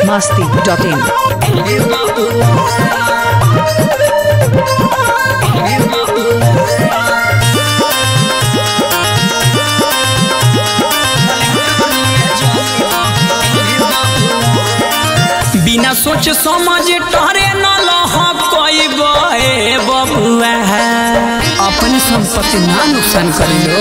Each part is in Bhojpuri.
masti.in. बिना सोच समझ टहरे न लह कोई बबुआ अपने संपत्ति ना नुकसान कर लो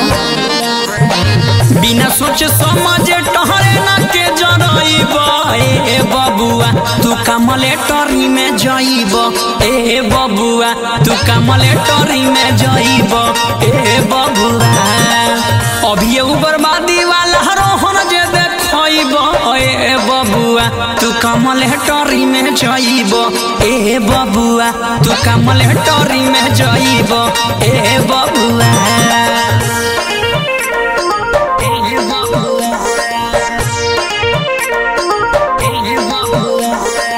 बिना सोच समझ टहरे न के जरइब ए बबुआ तू कमले टरी में जइब ए बबुआ तू कमले टरी में जइब ए बबुआ अभी एगो बर्बादी वाला रोहन जे देखइब ए बबुआ तू कमल टरी में जइब ए बबुआ तू कमल टरी में जइब ए बबुआ ए बबुआ ए बबुआ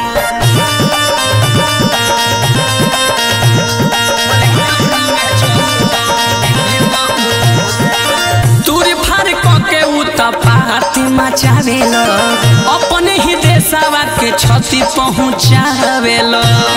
तूरी फार के उ त पाती मचावेल अपने ही देशवा के क्षति पहुँचावेल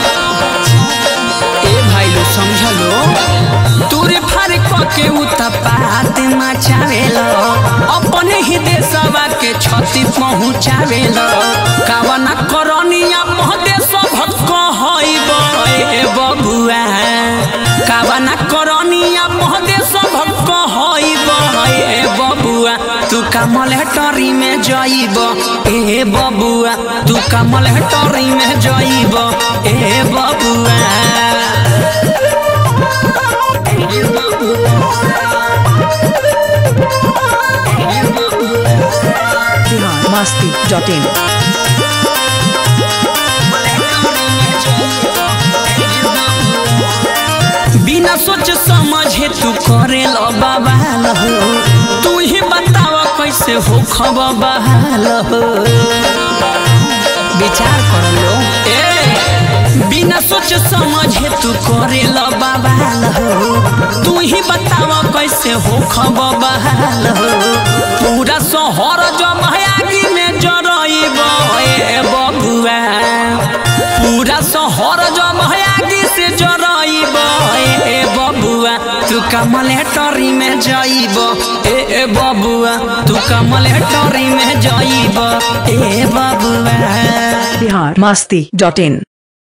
ए भाई लो समझलो तूरी फार के उ त पाती मचावेल अपने ही देशवा के क्षति पहुँचावेल कावना करनिया महदेश भक्त हईब ए बबुआ कावना करनिया महदेश भक्त हईब ए बबुआ तू कमल टरी में जइब ए बबुआ तू कमल टरी में जइब ए बबुआ ए Bihar masti.in. बिना सोच समझे तू करे लो बवाल हो तू ही बताव कैसे हो खब बहाल हो विचार कर लो ए बिना सोच समझे तू करे लो बवाल हो तू ही बताव कैसे हो खब बहाल हो पूरा शहर जमायागी में जरइब ए बबुआ पूरा शहर जमायागी से जरइब ए बबुआ तू कमल टरी में जइब ए ए बबुआ तू कमल टरी में जइब ए बबुआ Bihar masti.in.